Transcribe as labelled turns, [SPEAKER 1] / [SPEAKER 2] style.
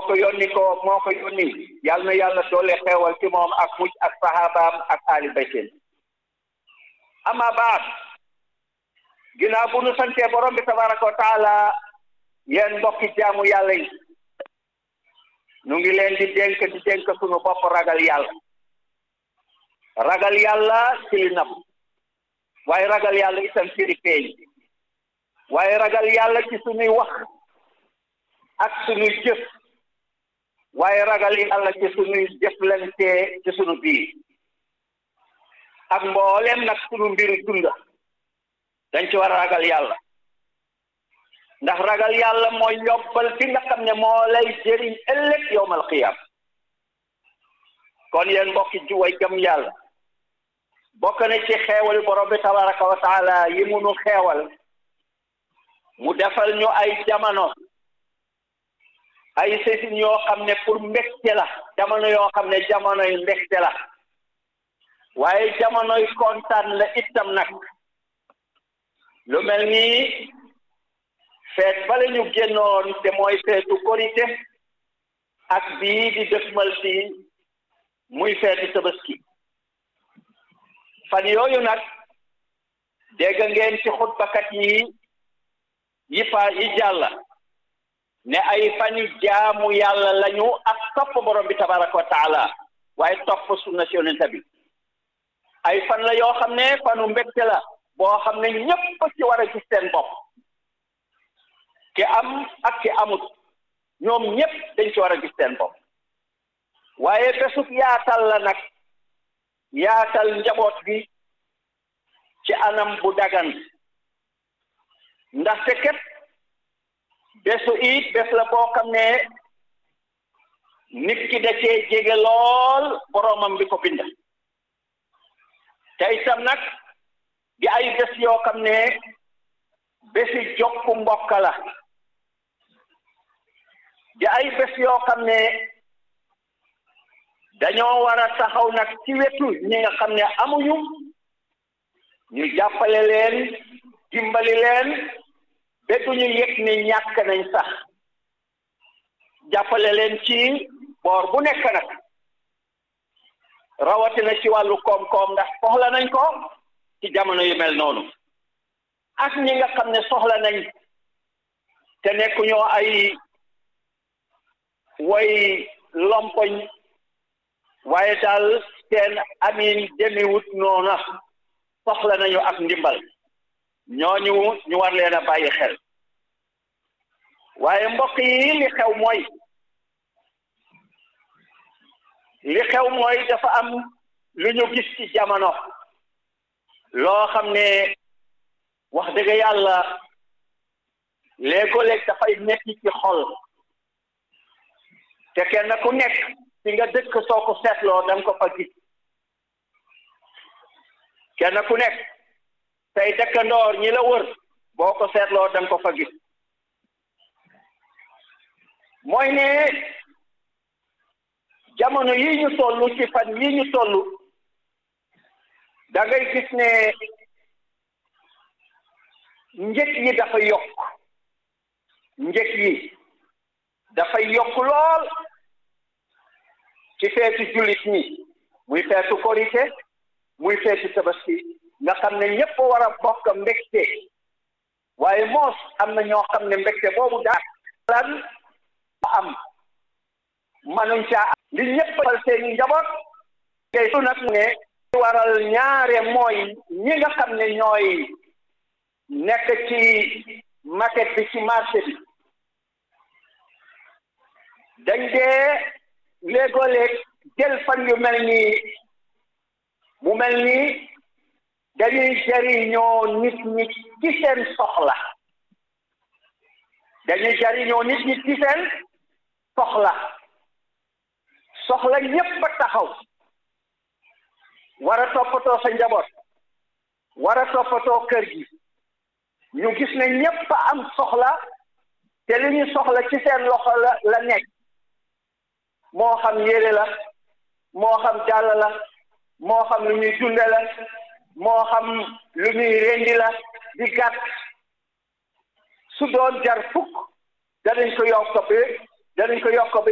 [SPEAKER 1] ko yónni ko moo ko yónni yal na yàlla doole xeewal ci moom ak mucc ak sahabaam ak ali baytin ama baat ginnaaw bu nu santee borom bi tabaraka wa taala yéen mbokki jaamu yàlla yi nu ngi leen di dénk di dénk sunu bopp ragal yàlla ragal yàlla ci li nab waaye ragal yàlla itam ci li feeñ waaye ragal yàlla ci sunuy wax ak sunuy jëf waaye ragal yàlla ci sunuy jëflante ci sunu biir ak mboolem nag sunu mbiru dunda dañ ci war a ragal yàlla ndax ragal yàlla mooy yobbal fi nga xam ne moo lay jëriñ ëllëg yowmal qiyaam kon yéen mbokki juway gëm yàlla bokk na ci xeewal borom bi tabaraka wa taala yi mu nu xeewal mu defal ñu ay jamono ay sesin yoo xam ne pour mbégte la jamono yoo xam ne jamonoy mbégte la waaye jamonoy kontaan la itam nag lu mel ni feet bale ñu génnoon te mooy feetu korite ak bii di dëgmal si muy feetu tabaski fan yooyu nag dégg ngeen ci xutbakat yi yi fa yi jàlla ne ay fani jaamu yàlla lañu ak topp borom bi tabaraka wa taala waaye topp sunna si yonent bi ay fan la yoo xam ne fanu mbégte la boo xam ne ñépp ci war a gis seen bopp ki am ak ki amut ñoom ñépp dañ ci war a gis seen bopp waaye bésub yaatal la nag yaatal njaboot gi ci anam bu dagan ndaxte ket bésu it bés la boo xam ne nit ki da cee jege lool boroomam bi ko bind te itam nag di ay bés yoo xam ne bési jokku mbokk la di ay bés yoo xam ne dañoo war a taxaw nag ci wetu ñi nga xam ne amuñu ñu jàppale leen dimbali leen ba duñu yëg ne ñàkk nañ sax jàppale leen ci boor bu nekk nag rawatina ci wàllu koom-koom ndax soxla nañ ko ci jamono yu mel noonu ak ñi nga xam ne soxla nañ te nekkuñoo ay way lompoñ waaye daal seen amin demiwut noona soxla nañu ak ndimbal ñooñu ñu war leen a bàyyi xel waaye mbokk yi li xew mooy li xew mooy dafa am lu ñu gis ci jamono loo xam ne wax dëgg yàlla léegoo-léeg dafay metti ci xol te kenn ku nekk fi nga dëkk soo ko seetloo da nga ko fa gis kenn ku nekk tey dëkkandoor ñi la wër boo ko seetloo da nga ko fa gis mooy ne jamono yi ñu toll ci fan yi ñu toll da ngay gis ne njëg yi dafa yokk njëg yi dafay yokk lool ci feetu jullit ñi muy feetu korite muy feetu tabaski nga xam ne ñëpp war a bokk mbégte waaye moos am na ñoo xam ne mbégte boobu daa lan am manuñ caa am li ñëpp fal seeni njaboot ngay su nag ne waral ñaare mooy ñi nga xam ne ñooy nekk ci market bi ci marché bi dañ dee léegoo-léeg jël fan yu mel nii mu mel nii dañuy jariñoo nit ñi ci seen soxla dañuy jariñoo nit ñi ci seen soxla soxla ñépp a taxaw war a toppatoo sa njaboot war a toppatoo kër gi ñu gis ne ñépp a am soxla te li ñu soxla ci seen loxo la la nekk moo xam yére la moo xam jàll la moo xam lu ñuy dunde la moo xam lu ñuy rendi la di gàtt su doon jar fukk danañ ko yokk bi danañ ko yokk ba